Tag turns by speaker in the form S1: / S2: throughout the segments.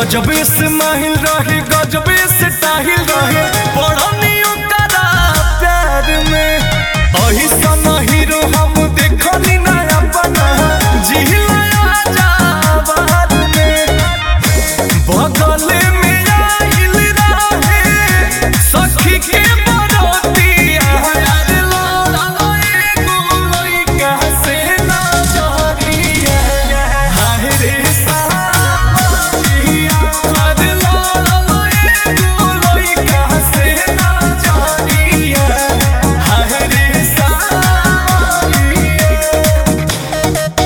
S1: गजबे से माहिल रहे गजबे से टाहिल रहे पढ़नियों करा प्यार में अही सन हीरो हम देखनी ना अपना जिहिला जा बाहर में बगल में आइल रहे सखी के बरोतिया यार लाला एगो लइका से ना जरिया हाय रे सावरिया यार लाला एगो लइका से ना जरिया हाय रे सावरिया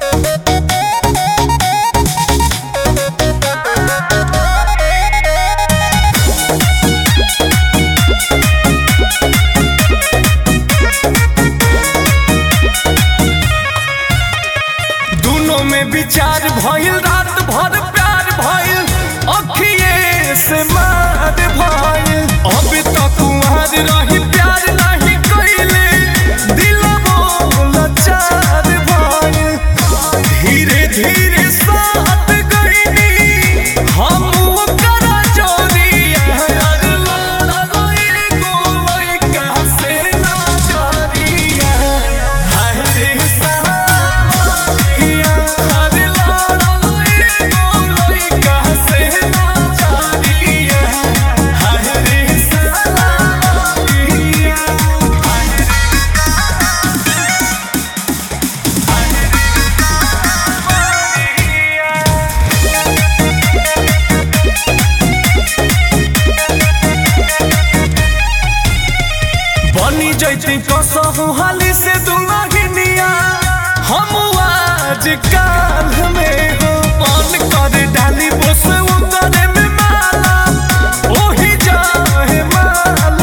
S1: दोनों में विचार भइल रात भर प्यार भइल अखिए से मार भइल अब तक कुंवर रही प्यार नहीं कइले दिलबो लाचार भइल धीरे धीरे साथ गइनी हम ओकर जोड़िया यार लाला एगो लइका से ना जोड़िया हाय रे सावरिया यार लाला एगो लइका से ना जोड़िया हाय रे सावरिया बनी जैती कसहु हाली से दुलहिनिया हम आज काल में हो मन कर डाली बस उतरे में माला ओही जाए माल